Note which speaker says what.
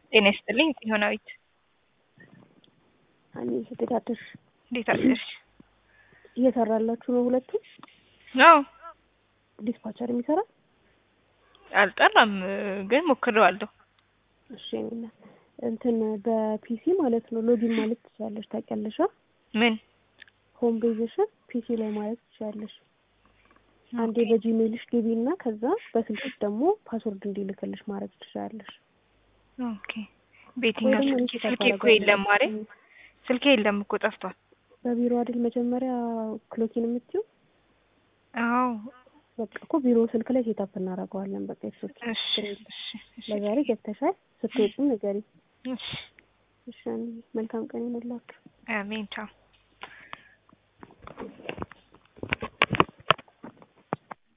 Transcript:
Speaker 1: ጤና ይስጥልኝ ጽዮናዊት።
Speaker 2: እኔ እንዴት አደርሽ?
Speaker 1: እንዴት አደርሽ?
Speaker 2: እየሰራላችሁ ነው ሁለቱም?
Speaker 1: አዎ
Speaker 2: ዲስፓቸር የሚሰራ
Speaker 1: አልጠራም፣ ግን ሞክሬዋለሁ።
Speaker 2: እሺ እኔና እንትን በፒሲ ማለት ነው ሎጊን ማለት ትችላለሽ። ታውቂያለሽ?
Speaker 1: ምን
Speaker 2: ሆም ቤዝሽን ፒሲ ላይ ማለት ትችላለሽ። አንዴ በጂሜልሽ ግቢ እና ከዛ በስልክሽ ደግሞ ፓስወርድ እንዲልክልሽ ማድረግ ትችላለሽ።
Speaker 1: ኦኬ በየትኛው
Speaker 2: ወይ ደግሞ
Speaker 1: ስልኬ?
Speaker 2: ኢንስታል
Speaker 1: ስልኬ እኮ
Speaker 2: ታደርጊያለሽ።
Speaker 1: የለም ማሬ፣ ስልኬ የለም እኮ ጠፍቷል።
Speaker 2: በቢሮ አይደል መጀመሪያ ክሎኪን የምትይው?
Speaker 1: አዎ
Speaker 2: በቃ እኮ ቢሮ ስልክ ላይ ሴታፕ እናደርገዋለን። በቃ ይሶች
Speaker 1: እሺ እሺ እሺ
Speaker 2: ለዛሬ ገብተሻል። ስትወጪም ንገሪ።
Speaker 1: እሺ
Speaker 2: እሺ መልካም ቀን ይሁንላችሁ።
Speaker 1: አሜን ቻው